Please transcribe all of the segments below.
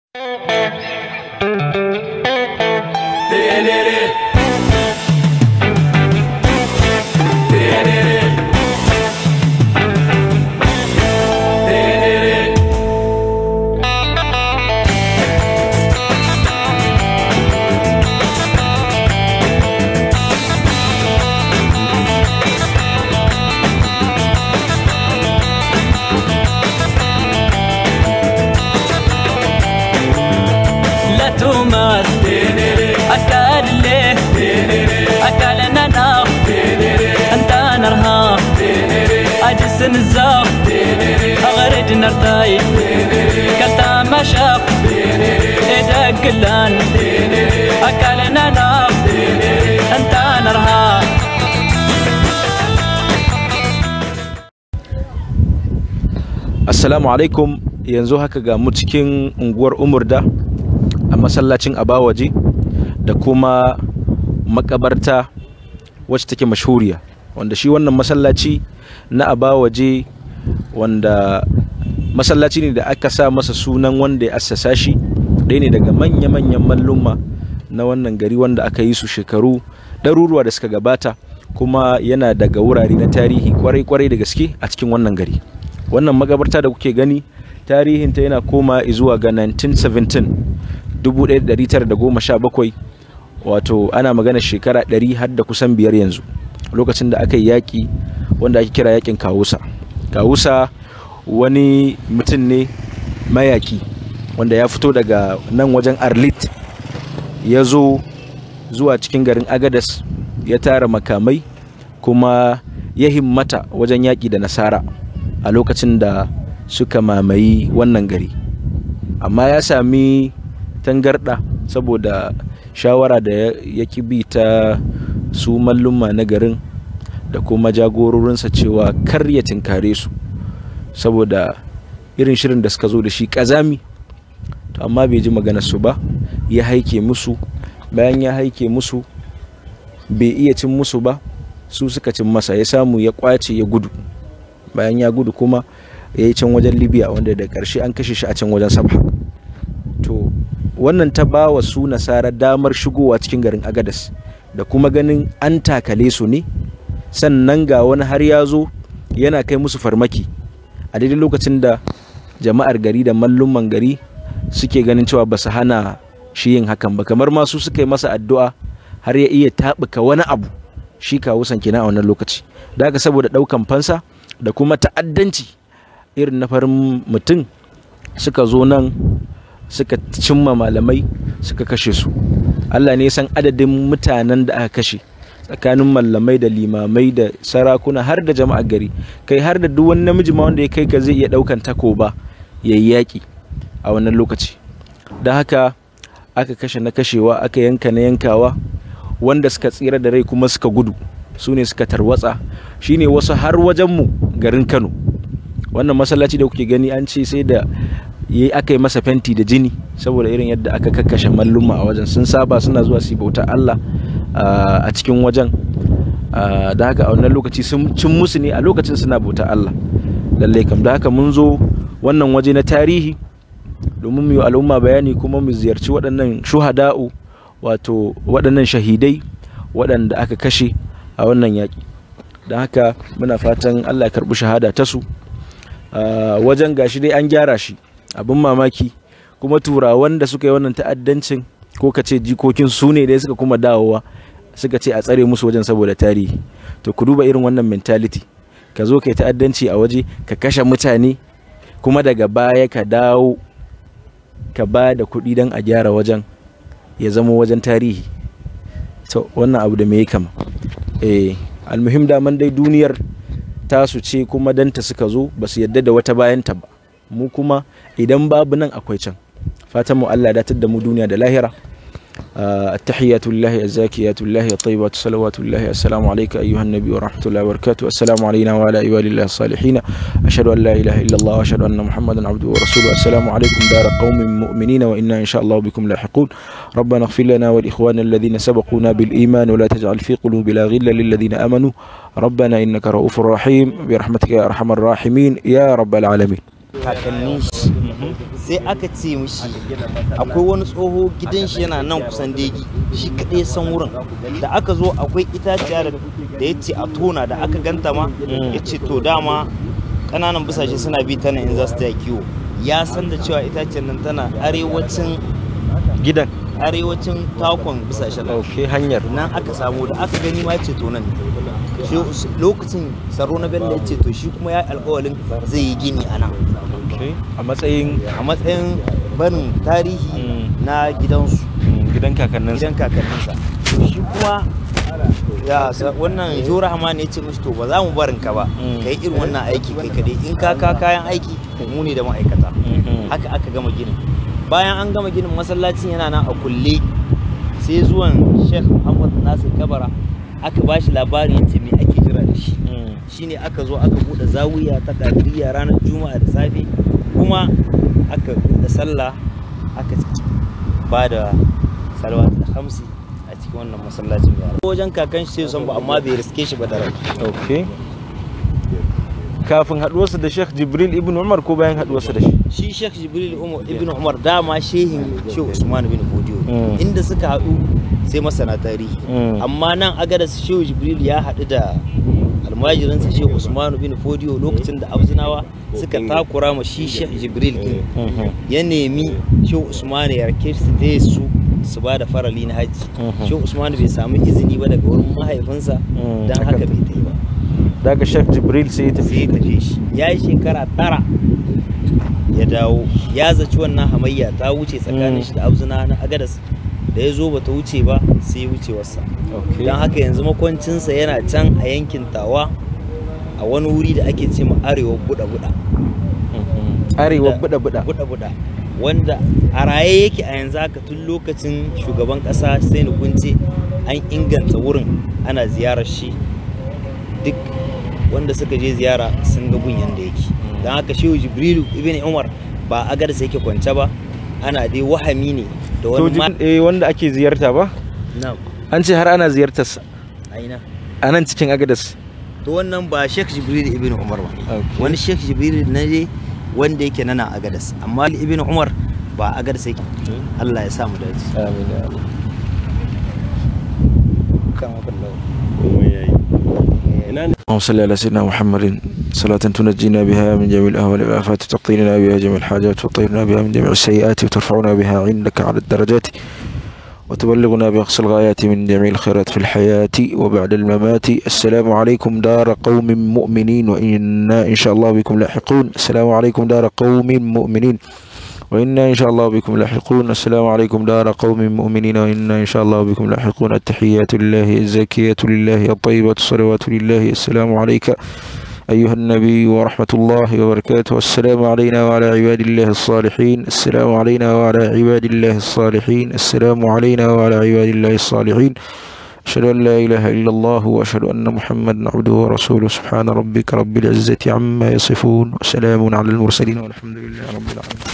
tumas akal leh akal nana anta narha ajis nzaw agrid nartay kalta mashaq edaklan akal nana anta narha Assalamu alaikum yanzu haka ga mu cikin unguwar Umurda a masallacin Abawaje da kuma makabarta wacce take mashhuriya wanda shi wannan masallaci na Abawaje wanda masallaci ne da aka sa masa sunan wanda ya assasa shi ɗaya ne daga manya-manyan malluma na wannan gari wanda aka yi su shekaru ɗaruruwa da suka gabata kuma yana daga wurare na tarihi kwarai-kwarai da gaske a cikin wannan gari wannan magabarta da kuke gani tarihinta yana koma zuwa ga 1917 1917 wato ana magana shekara 100 har da kusan biyar yanzu lokacin da aka yi yaƙi wanda ake kira yaƙin kawusa kawusa wani mutum ne mayaƙi wanda ya fito daga nan wajen arlit ya zo zuwa cikin garin agadas ya tara makamai kuma ya himmata wajen yaƙi da nasara a lokacin da suka mamayi wannan gari amma ya sami tangarɗa saboda shawara da ya bi ta su mallumma na garin da kuma jagororinsa cewa kar ya tinkare su saboda irin shirin da suka zo da shi ƙazami to amma bai ji su ba ya haike musu bayan ya haike musu bai iya cin musu ba su suka cin masa ya samu ya kwace ya gudu bayan ya gudu kuma ya yi can wajen libya wanda da ƙarshe an kashe shi a can wajen sabha to wannan ta ba wa su nasara damar shigowa cikin garin agadas da kuma ganin an takale su ne sannan ga wani har ya zo yana kai musu farmaki a daidai lokacin da jama'ar gari da mallumman gari suke ganin cewa ba su hana shi yin hakan ba kamar masu suka yi masa addu'a har ya iya taɓuka wani abu shi kawo kenan a wannan lokaci da haka saboda ɗaukan fansa da kuma ta'addanci irin na farin mutum suka zo nan suka cimma malamai suka kashe su Allah ne san adadin mutanen da aka kashe tsakanin malamai da limamai da sarakuna har da jama'ar gari kai har da duk wani namiji ma wanda ya kai ka zai iya daukan takoba ya yi yaƙi a wannan lokaci don haka aka kashe na kashewa aka yanka na yankawa wanda suka tsira da rai kuma suka gudu su ne suka tarwatsa shine wasu har wajenmu garin kano wannan masallaci da kuke gani an ce sai da ya aka yi masa fenti da jini saboda irin yadda aka kakkashe malluma a wajen sun saba suna zuwa su bauta Allah a cikin wajen da haka a wannan lokaci sun cin musu ne a lokacin suna bauta Allah lallai kam da haka mun zo wannan waje na tarihi domin mu yi al'umma bayani kuma mu ziyarci waɗannan shuhada'u wato waɗannan shahidai waɗanda aka kashe a wannan yaƙi don haka muna fatan Allah ya karɓi shahada ta su wajen gashi dai an gyara shi abin mamaki kuma turawan da suka yi wannan ta'addancin ko ka ce jikokin su ne dai suka kuma dawowa suka ce a tsare musu wajen saboda tarihi to ku duba irin wannan mentality ka zo ka yi ta'addanci a waje ka kashe mutane kuma daga baya ka dawo ka ba da kuɗi don a gyara wajen ya zama wajen tarihi to wannan abu da me kama eh almuhim daman dai duniyar tasu ce kuma danta suka zo ba su yadda da wata bayanta ba mu kuma idan babu nan akwai can fatan mu Allah datar da mu duniya da lahira التحيات لله الزاكيات لله الطيبات صلوات الله السلام عليك أيها النبي ورحمة الله وبركاته السلام علينا وعلى عباد الله الصالحين أشهد أن لا إله إلا الله وأشهد أن محمدا عبده ورسوله السلام عليكم دار قوم مؤمنين وإنا إن شاء الله بكم لاحقون ربنا اغفر لنا والإخوان الذين سبقونا بالإيمان ولا تجعل في قلوبنا غلا للذين آمنوا ربنا إنك رؤوف رحيم برحمتك يا أرحم الراحمين يا رب العالمين kakannin shi sai aka ce mishi akwai wani tsoho gidan shi yana nan kusan degi shi kaɗai san wurin da aka zo akwai itaciya da da ya ce a tona da aka ganta ma ya ce to dama ƙananan busashe suna bi ta nan in za su taya kiwo ya san da cewa itaciyar nan tana arewacin gidan arewacin takon busashen nan ok hanyar nan aka samu da aka gani ma ya ce to nan ne. shi lokacin tsaro na bello ya ce to shi kuma ya alkawalin zai yi gini a nan ok a matsayin a matsayin barin tarihi Mm. na gidansu mm, gidan kakanninsa gidan kakanninsa to shi kuma ya sa- wannan jura hamani ya ce mishi to ba za mu barin ka ba Mm. kai irin wannan aiki kai kadai in ka ka kayan aiki mu ne da ma'aikata Mhm. haka aka gama ginin bayan an gama ginin masallacin yana nan a kulle sai zuwan sheikh muhammad nasir kabara aka ba shi labarin yace me ake jira da shi Mm. shine aka zo aka bude zawiya ta kadiriya ranar juma'a da safe kuma aka bude sallah aka ba da salawat da hamsi a cikin wannan masallacin yara wajen kakan shi sai son ba amma bai riske shi ba da rai ok kafin haduwarsa da sheikh jibril ibn umar ko bayan haduwarsa da shi shi sheikh jibril umar ibn umar dama shehin shehu usman bin fodiyo Mm. inda suka haɗu sai masana tarihi Mm. amma nan agadas shehu jibril ya haɗu da almajirinsa shehu usman bin fodiyo lokacin da abzinawa suka takura ma shi sheikh jibril din Mhm. ya nemi shehu usman ya rake su da su su ba da farali na hajji Mhm. shehu usman bai samu izini ba daga wurin mahaifinsa Mm, don haka. haka bai ta yi ba daga sheikh jibril sai ya tafi sai ya tafi shi ya yi shekara tara ya dawo ya zaci wannan hamayya ta wuce tsakanin Mm. shi da abzuna na agadas da ya zo ba ta wuce ba sai ya wuce wasa ok don haka yanzu makwancinsa yana can a yankin tawa a wani wuri da ake ce ma arewa buɗa buɗa Mhm. arewa Da- buɗa buɗa buɗa buɗa wanda a raye yake a yanzu haka tun lokacin shugaban ƙasa sai kunce an inganta wurin ana ziyarar shi duk wanda suka je ziyara sun ga gun yanda yake don haka shehu jibrilu ibn umar ba a garsa yake kwance ba ana dai wahami ne da to wani ma jib- eh, wanda ake ziyarta ba na an ce har ana ziyartarsa aina a nan cikin agadas to wannan ba sheikh jibril ibn umar ba Okay. wani sheikh jibril na je wanda yake nana a gadas amma ibn umar ba a gadas yake Allah ya sa mu dace amin ya Allah اللهم صل على سيدنا محمد صلاة تنجينا بها من جميع الأهوال والآفات وتقضي لنا بها جميع الحاجات وتطهرنا بها من جميع السيئات وترفعنا بها عندك على الدرجات وتبلغنا بأقصى الغايات من جميع الخيرات في الحياة وبعد الممات السلام عليكم دار قوم مؤمنين وإنا إن شاء الله بكم لاحقون السلام عليكم دار قوم مؤمنين وإنا إن شاء الله بكم لاحقون السلام عليكم دار قوم مؤمنين وإنا إن شاء الله بكم لاحقون التحيات لله الزكية لله الطيبة الصلوات لله السلام عليك أيها النبي ورحمة الله وبركاته السلام علينا وعلى عباد الله الصالحين السلام علينا وعلى عباد الله الصالحين السلام علينا وعلى عباد الله الصالحين أشهد أن لا إله إلا الله وأشهد أن محمدا عبده ورسوله سبحان ربك رب العزة عما يصفون وسلام على المرسلين والحمد لله رب العالمين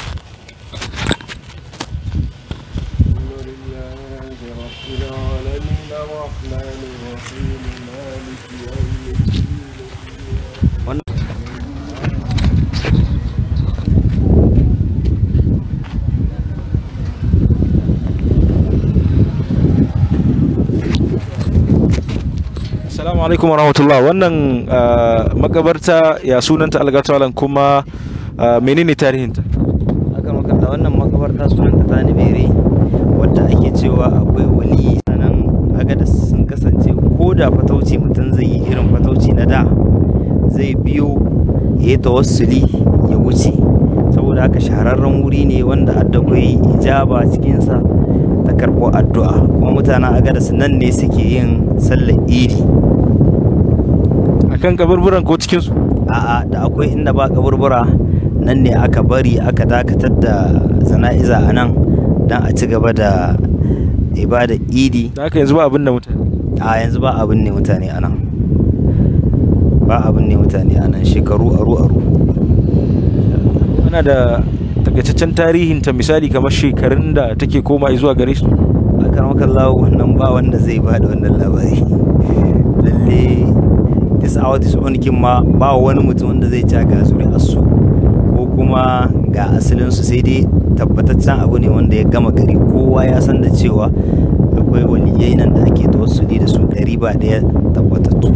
Assalamu alaikum warahmatullah wannan ah, makabarta ya sunanta algatawalan kuma ah, menene tarihinta aka makalla wannan makabarta sunanta ta bere wadda ake cewa akwai wali sanan agadas sun kasance ko da fatauci mutum zai yi irin fatauci na da zai biyo ya yi tawassuli ya wuce saboda haka shahararren wuri ne wanda addakwai ijaba cikinsa ta karɓo addu'a kuma mutanen agadas nan ne suke yin sallar idi akan kaburburan ko cikinsu a'a da akwai inda ba kaburbura nan ne aka bari aka dakatar da zana'iza a nan don a ci gaba da ibada idi da haka yanzu ba abin da mutane a yanzu ba abin ne mutane a nan ba abin ne mutane a nan shekaru aru aru ana da takaitaccen tarihinta misali kamar shekarun da take koma zuwa gare su a karmakan lawo wannan ba wanda zai ba da wannan labari lalle this hour this on kin ma ba wani mutum wanda zai ci ga zuri asu ko kuma ga asalinsu sai dai tabbataccen abu ne wanda ya gama gari kowa ya san da cewa akwai waliyai nan da ake tawassuli da su ɗari ba ɗaya tabbatattu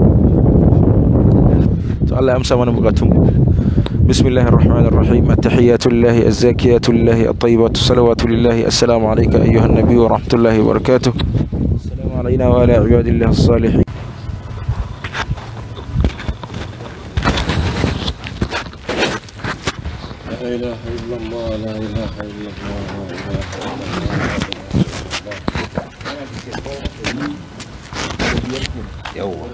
to Allah ya amsa mana bukatun بسم الله الرحمن الرحيم التحيات لله الزاكيات لله الطيبات الصلوات لله السلام عليك أيها النبي ورحمة الله وبركاته السلام علينا وعلى عباد الله الصالحين لا إله إلا الله لا إله إلا الله لا إله yawwa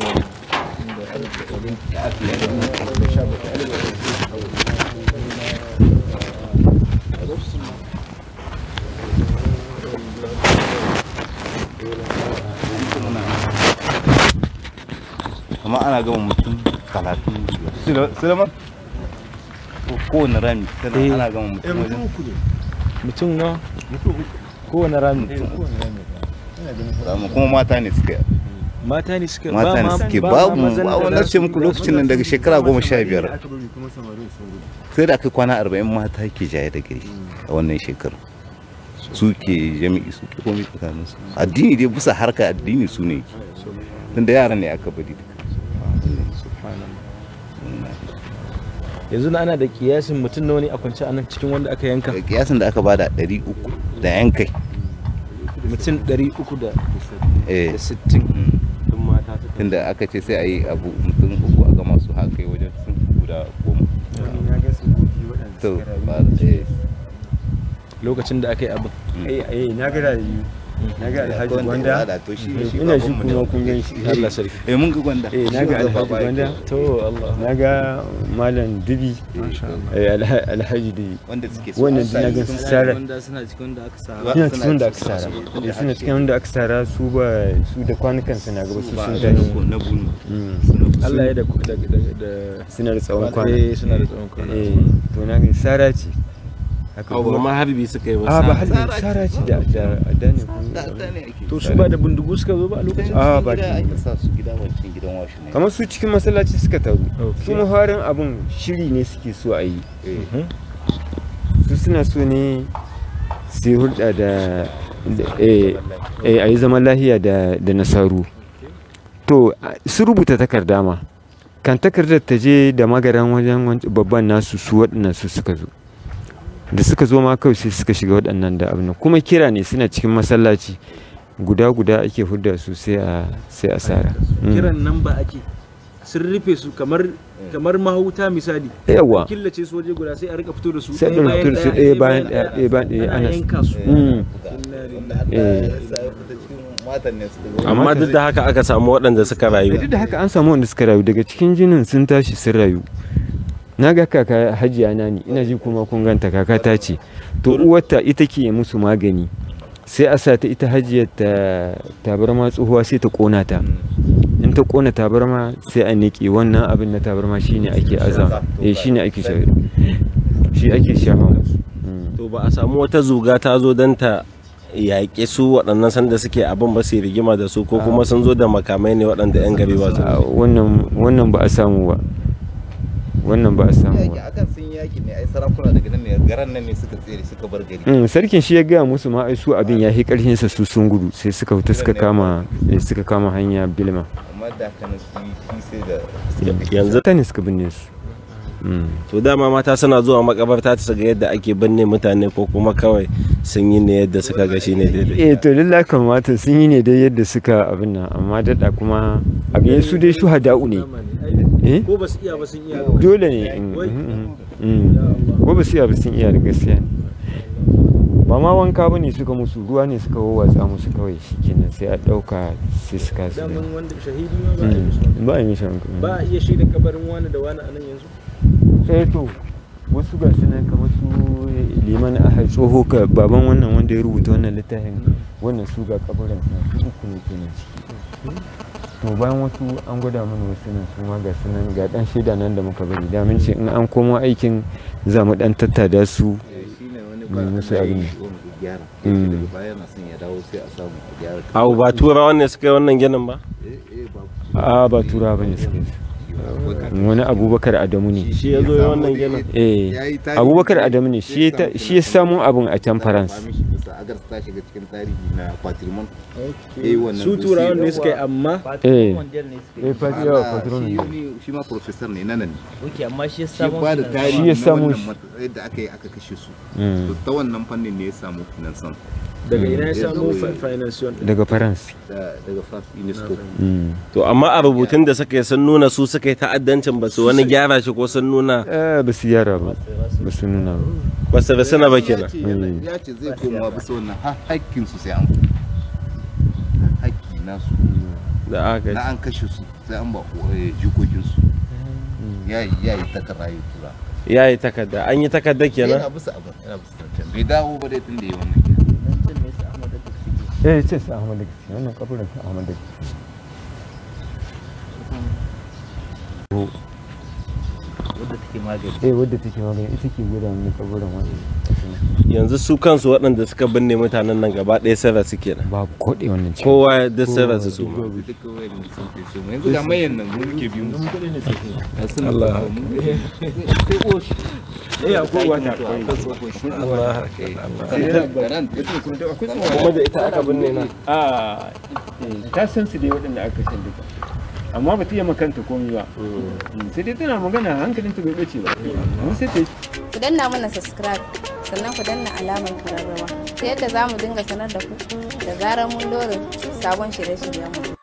amma ana gama mutum talatin sulaiman kowane rami Eh. ana gama mutum wajen mutum na kowane rami kuma mata ne suka yi mata ne suka mata ne suke babu a wannan ce muku lokacin nan daga shekara goma sha biyar sai da aka kwana arba'in mata ke jaye da gari a wannan shekaru su ke jami'i su ke komai tsakanin su addini dai bisa harka addini su ne tun da yaran ne aka bari yanzu na ana da kiyasin mutum nawa ne a kwance a nan cikin wanda aka yanka kiyasin da aka bada ɗari uku da yan kai mutum 360 eh tunda aka ce sai a yi abu mutum uku a gama su haka wajen sun guda goma to ba eh lokacin da aka yi abin eh eh na ga rayu na ga alhaji gwanda da to shi shi ina shi babanmu ne. kuma kun gan shi Allah sarki eh mun ga gwanda eh na ga alhaji gwanda to Allah na ga malam dubi eh alha- alhaji dubi wanda suke so wannan a sa na ga su. sara Ba- suna cikin wanda aka sara eh suna cikin wanda aka sara su ba su da kwanukan su na gaba su ba sun na tashi bu- na bunu Mm. Allah ya da da da- da suna da tsawon kwana eh suna da tsawon kwana eh to na ga sara ce haka Abu kuma ma harbi suka yi ba a ba sa- halin sara ce da da da ne kun Da- da ne ake. to su ba da bindigu suka zo ba a lokacin a ba gida ki- ake sa su gida wancan gidan washi ne kamar su cikin masallaci suka taru Okay. su muharin abin shiri ne suke so a yi Eh, su suna so ne su yi hulɗa da da- eh, eh, a yi zaman lahiya da da nasaru to a- su rubuta takarda ma kan takardar ta je da magaran wajen wanc- babban nasu su waɗannan su suka zo da suka zo ma kawai sai suka shiga waɗannan da abin nan. kuma kira ne suna cikin masallaci guda guda ake hudda su sai a sai a sara Mm. kiran nan ba ake sun rufe su kamar kamar mahauta misali yawa killace su waje guda sai a rika fito da su sai ɗin fito da su ɗaya bayan ɗaya ɗaya bayan ɗaya ana ana yanka su Mm. wanda Allah Eh. ya sa ya fita cikin matan ne suka zo. amma duk da haka aka samu waɗanda suka rayu duk da haka an samu wanda suka rayu daga cikin jinin sun tashi sun rayu na ga kaka hajiya na ne ina ji kuma kun ganta kaka ta ce to uwarta ita ke musu magani sai a sa ta ita hajiyar ta tabarma tsohuwa sai ta kona ta in ta kona tabarma sai a niƙe wannan abin na tabarma shine ake aza eh shine ake sha shi ake shafa musu Mm. to ba a samu wata zuga ta zo don ta yaƙi su waɗannan sanda suke abin ba su yi rigima da su ko kuma sun zo da makamai ne waɗanda 'yan gari ba su Ah, wannan wannan ba a samu ba wannan ba a samu Yaki ba akan sun yaki ne ai sarakuna daga nan ne garan nan ne suka tsere suka bar gari Mm, sarkin shi ya gaya musu ma ai su abin ya fi karfin sa su sun gudu sai suka fita suka kama eh, suka kama hanya bilma amma da haka nan su yi sai da yanzu ta ne suka binne su Mm. to dama mata suna zuwa makabarta ta ga yadda ake binne mutane ko kuma kawai sun yi ne yadda suka ga shi ne daidai eh to lallai kamata sun yi ne dai yadda suka abin nan amma dada kuma abin su dai shuhada'u ne eh ko ba su iya ba sun iya dole ne mm, mm, mm, mm. ko ba su iya ba sun iya da gaskiya ne ba ma wanka ba ne suka musu ruwa ne suka wawwatsa musu kawai shikenan sai a ɗauka sai suka su daman wanda shahidi ma ba a yi musu Mm, ba a yi mishi wanka ba a iya shaida kabarin wani da wani a nan yanzu eh to wasu ga su nan kamar su liman a tsoho ka baban wannan wanda ya rubuta wannan littafin wannan su ga kabarin su uku ne kenan ciki to bayan wasu an gwada mana wasu nan su ma ga su nan ga dan shaida nan da muka bari da mun ce in an komo aikin za mu dan tattada su shi ne wani ba ba musu Allah ya abin. yi wani gyara Mm. daga baya na son ya dawo sai a samu a gyara abu ba turawan ne suka yi wannan ginin ba eh eh ba a ba tura bane suke su wani abubakar adamu ne shi ya zo ya wannan ginin eh abubakar adamu ne shi ya ta- shi ya samu abin a can faransa agar ta shiga cikin tarihi na patrimoine eh wannan su turawan ne suka yi amma eh ne eh fati yawa patron shi ne ne shi ma professor ne nan ne Oke amma shi ya shi samu ba da finan- tarihi Shi ya na samu wannan shi. mat- yadda aka yi aka kashe su Mm. to ta wannan fannin ne ya samu finansan daga ina ya Ya samu zo- financial daga faransa da daga France UNESCO Mm. to amma a rubutun da suka yi sun nuna su suka yi ta'addancin ba su wani gyara shi ko sun nuna eh ba su yara ba ba su nuna ba ba su rasuna ba ya kenan ce yana- ya ce zai komawa bisa wannan ha- hakkin su sai an hakki nasu da aka na an kashe su sai an ba eh, jikokin su ya yi ya yi takarda ya tura ya yi takarda an yi takarda kenan yana bisa abin yana bisa zancen bai dawo ba dai tun da ya wannan kenan eh ce su ahmad da wannan kaburin su ahmad da wadda take magani eh wadda take magana ita ke gwada mini kaburin wani yanzu su kansu waɗanda suka binne mutanen nan gaba ɗaya sun rasu kenan babu koɗe wannan cikin kowa duk sun rasu su ma duka wayan sun kai su yanzu ga mayan nan mun muke biyu musu Allah sai oshi eh akwai wata kuma da ita aka binne nan a ta san su dai waɗanda aka san duka amma ba ta yi makanta komai ba sai dai tana magana hankalinta bai ɓace ba mun sai ta yi ku danna mana subscribe sannan ku danna alamar kararrawa ta yadda za mu dinga sanar da ku da zarar mun dora sabon shirye-shiryenmu